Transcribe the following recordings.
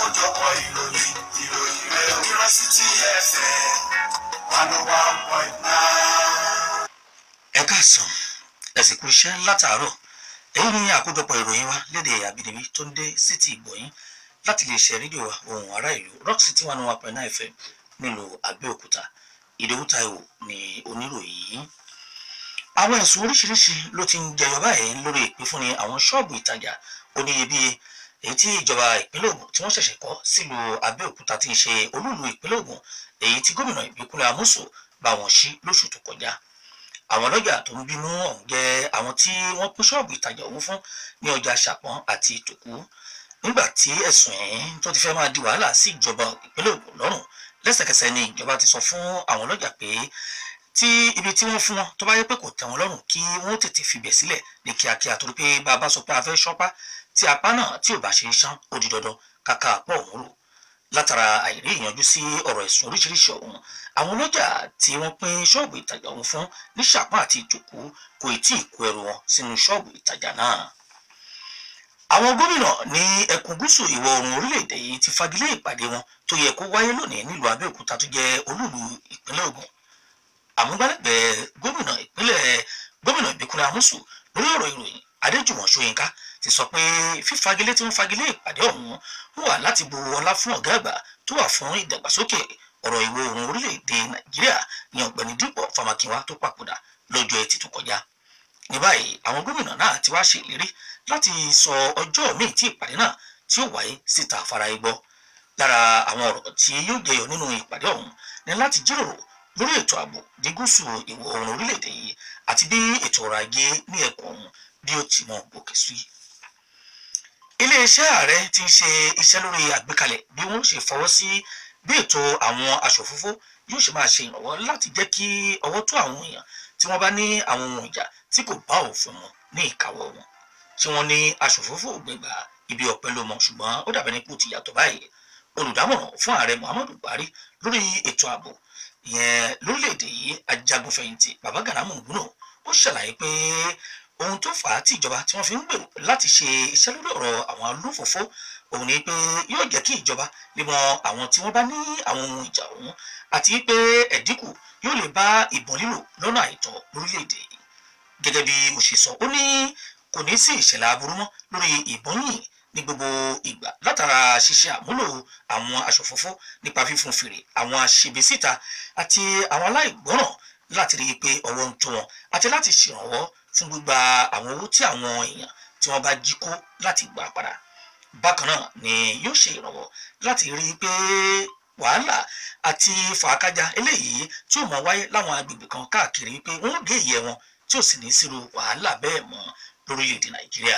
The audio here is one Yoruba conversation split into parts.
àkójọpọ̀ ìròyìn ìròyìn rẹ̀ University FM one oh one point nine. ẹ káàsán ẹ sì kú iṣẹ́ látàárọ̀ èyí ni àkójọpọ̀ ìròyìn wa lédè àbínibí tó ń dé sí ti ìgbọ̀yìn láti lè ṣe rédíò wa ohùn ará ìlú rock city one one point nine fm nílùú abẹ́òkúta ìdòwú taiwo ni oníròyìn yìí àwọn ẹ̀sùn oríṣiríṣi ló ti ń jẹyọ báyìí lórí ìpínfúnni àwọn ṣọ́ọ̀bù ìtajà oníyebíye èyí tí ìjọba ìpínlẹ̀ Ògùn tí wọ́n ṣẹ̀ṣẹ̀ kọ́ sílùú Abẹ́òkúta tí ń ṣe olúùlú ìpínlẹ̀ Ògùn èyí tí gómìnà Ìbíkúnlẹ̀ Amósò bá wọn ṣí lóṣù tó kọjá àwọn ọlọ́jà tó ń bínú ọ̀hún jẹ́ àwọn tí wọ́n pín ṣọ́ọ̀bù ìtajà ọ̀hún fún ní ọjà Ṣàpọ́n àti Ìtòkú nígbà tí ẹ̀sùn ẹ̀yìn tó ti fẹ́ máa di wàhálà sí ìjọba ìpínlẹ̀ Ògùn lọ́rùn lẹ́sẹ̀kẹsẹ̀ ni ìjọba ti sọ fún àwọn ọlọ́jà pé tí ibi tí wọ́n fún wọn tó bá yẹ pé kò tẹ́ wọn lọ́rùn kí wọ́n tètè fibẹ̀ sílẹ̀ ní kíákíá torí pé bàbá sọ pé a fẹ́ ṣọ́pá tí apá náà tí ò bá ṣe é ṣán ó di dandan kàkà pọ̀ òun rò látara àìrí ìyanjú sí ọ̀rọ̀ ẹ̀sùn oríṣiríṣi ọ̀hún àwọn ọlọ́jà tí wọ́n pín ṣọ́ọ̀bù ìtajà ọ̀hún fún ní Ṣàpọ́n àti Ìtòkú kò tí ì kó ẹrù wọn sínú ṣọ́ọ̀bù ìtajà náà àwọn gómìnà ní ẹkùn gúúsù ìwọ̀ oòrùn orílẹ̀-èdè yìí ti fagilé ìpàdé wọn tó yẹ kó wáyé lónìí nílùú Abẹ́òkúta tó jẹ́ olúùlú ìpínlẹ̀ Ògùn àmúgbálẹ́gbẹ̀ẹ́ gómìnà ìpínlẹ̀ gómìnà Ìbíkúnlẹ̀ Amósù lórí ọ̀rọ̀ ìròyìn Adéjùmọ̀ Ṣóyínká ti sọ pé fífagilé tí wọ́n fagilé ìpàdé ọ̀hún wà láti bu ọlá fún ọ̀gá àgbà tó wà fún ìdàgbàsókè ọ̀rọ̀ ìwọ̀ oòrùn orílẹ̀-èdè Nàìjíríà ní ọ̀gbẹ́ni Dípọ̀ Fámákinwá tó papòdà lọ́jọ́ Ẹtì tó kọjá ní báyìí àwọn gómìnà náà ti wá ṣe ìlérí láti sọ ọjọ́ míì tí ìpàdé náà tí ó wáyé síta fara igbọ́ lára àwọn ọ̀rọ̀ tí yóò jẹyọ nínú ìpàdé ọ̀hún ní láti jíròrò lórí ètò ààbò ní gúúsù ìwọ̀ oòrùn orílẹ̀-èdè yìí àti bí ètò ọrọ̀ ajé ní ẹkùn ọ̀hún bí ó ti mọ gòkè sí. iléeṣẹ́ ààrẹ ti ń ṣe iṣẹ́ lórí àgbékalẹ̀ bí wọ́n ṣe fọwọ́ sí bí ètò àwọn aṣòfófó yóò ṣe máa ṣe ìrànwọ́ láti jẹ́ kí ọwọ́ tó àwọn èèyàn tí wọ́n bá ní àwọn ohun ìjà tí kò bá òfin mu ní ìkáwọ́ wọn tí wọ́n ní aṣòfófó gbẹgbà ibi ọ̀pẹ ló mọ ṣùgbọ́n ó dàbẹ̀ ní kò ti yàtọ̀ báyìí olùdámọ̀ràn fún ààrẹ Muhammadu Buhari lórí ètò ààbò ìyẹn lórílẹ̀‐èdè yìí ajagunfẹ̀yìntì baba Gana Mungunu ó ṣàlàyé pé ohun tó fà á tí ìjọba tí wọ́n fi ń gbèrò láti ṣe iṣẹ́ lórí ọ̀rọ̀ àwọn olófòfó òun ni pé yóò jẹ́ kí ìjọba lè mọ àwọn tí wọ́n bá ní àwọn ohun ìjà ọ̀hún àti pé ẹ̀dínkù yóò lè bá ìbọn lílò lọ́nà àìtọ́ lórílẹ̀‐èdè yìí gẹ́gẹ́ bí mo ṣe sọ ó ní kò ní sí ìṣẹ̀lẹ̀ aburú mọ́ lórí ìbọn yìí ní gbogbo ìgbà látara ṣíṣe àmúlò àwọn aṣòfófó nípa fífún fèrè àwọn aṣebesíta àti àwọn aláìgbọràn láti rí i pé ọwọ́ ń tó wọn àti láti ṣèrànwọ́ fún gbígba àwọn owó tí àwọn èèyàn tí wọ́n bá jí kó láti gbà padà bákan náà ni yóò ṣe ìrànwọ́ láti rí i pé wàhálà àti fàákájà eléyìí tí ó mọ wáyé láwọn agbègbè kan káàkiri pé wọ́n gé ìyẹ́ wọn tí ò sì ní sírò wàhálà bẹ́ẹ̀ mọ́ lórílẹ̀‐èdè nàìjíríà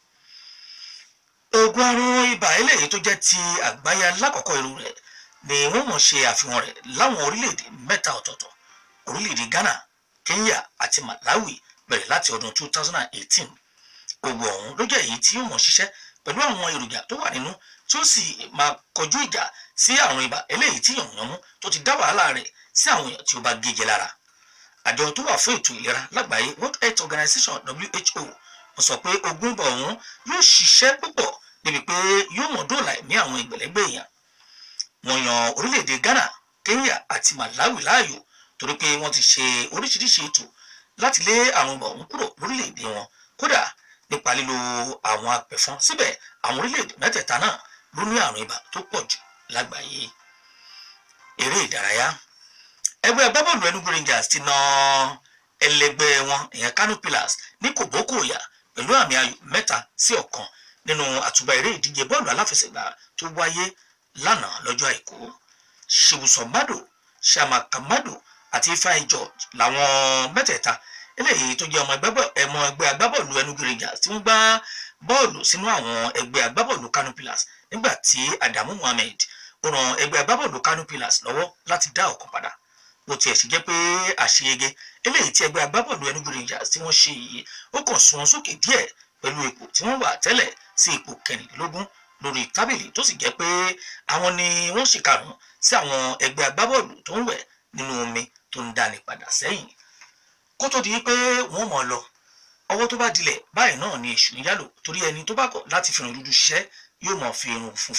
oògùn àrùn ibà eléyìí tó jẹ́ ti àgbáyé alákọ̀ọ́kọ́ irú rẹ̀ ni wọ́n mọ̀ ṣe àfihàn rẹ̀ láwọn orílẹ̀‐èdè mẹ́ta ọ̀tọ̀ọ̀tọ̀ orílẹ̀‐èdè Ghana Kenya àti Malawi bẹ̀rẹ̀ láti ọdún 2018 oògùn ọ̀hún ló jẹ́ èyí tí yóò mọ̀ ṣiṣẹ́ pẹ̀lú àwọn èròjà tó wà nínú tí ó sì máa kọjú ìjà sí àrùn ibà eléyìí tí yànmùyánmú tó ti dá wàhálà rẹ̀ sí àwọn èèyàn tí ó bá gé lára àjọ tó wà fún ètò ìlera lágbàáyé World Health Organization WHO mo sọ pé oògùn ibà ọ̀hún yóò ṣiṣẹ́ púpọ̀ débi pé yóò mọ̀ dóòlà ẹ̀mí àwọn ìgbẹ̀lẹ́gbẹ̀ èèyàn wọ́n yan orílẹ̀-èdè Ghana Kenya àti Malawi láàyò torí pé wọ́n ti ṣe oríṣiríṣi ètò láti lé àrùn ibà ọ̀hún kúrò lórílẹ̀-èdè wọn kódà nípa lílo àwọn apẹ̀fọn síbẹ̀ àwọn orílẹ̀-èdè mẹ́tẹ̀ẹ̀ta náà ló ní àrùn ibà tó pọ̀ jù lágbàáyé eré ìdárayá ẹgbẹ́ agbábọ́ọ̀lù Enugu Rangers ti na ẹlẹgbẹ́ wọn ìyẹn Kano Pillars ní kòbókòyà pẹ̀lú àmì ayò mẹ́ta sí ọ̀kan nínú àtúbà eré ìdíje bọ́ọ̀lù aláfẹsẹ̀gbá tó wáyé lánàá lọ́jọ́ àìkú ṣèwùsọ̀mbádò ṣàmàkàmádò àti Ifeanyi George làwọn mẹ́tẹ̀ẹ̀ta eléyìí tó jẹ́ ọmọ ẹgbẹ́ agbábọ́ọ̀lù Enugu Rangers tí wọ́n gbá bọ́ọ̀lù sínú àwọn ẹgbẹ́ agbábọ́ọ̀lù Kano Pillars nígbà tí Adamu Mohammed ó ran ẹgbẹ́ agbábọ́ọ̀lù Kano Pillars lọ́wọ́ láti dá ọ̀kan padà bó tiẹ̀ sì jẹ́ pé àṣeyege eléyìí tí ẹgbẹ́ agbábọ́ọ̀lù Enugu Rangers tí wọ́n ṣe yìí ó kàn sún wọn sókè díẹ̀ pẹ̀lú ipò tí wọ́n wà tẹ́lẹ̀ sí ipò kẹrìndínlógún lórí tábìlì tó sì jẹ́ pé àwọn ni wọ́n ṣì karùn-ún sí àwọn ẹgbẹ́ agbábọ́ọ̀lù tó ń wẹ̀ nínú omi tó ń dáni padà sẹ́yìn kó tó di pé wọ́n mọ̀ lọ ọwọ́ tó bá dilẹ̀ báyìí náà ni èṣù ń yálò torí ẹni tó bá kọ̀ láti fi irun dúdú ṣiṣẹ́ yóò mọ̀ fi irun funfun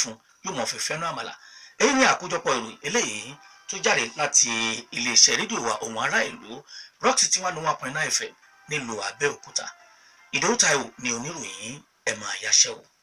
yóò mọ̀ fi fẹ́ràn àmàlà èyí ni àkójọpọ̀ ìròyìn eléyìí tó jáde láti iléeṣẹ́ rédíò wa ohùn ará ìlú rock city one one point nine fm nílùú Abẹ́òkúta Ìdòwú Táíwò ni oníròyìn ẹ̀ máa yáṣẹ́ o.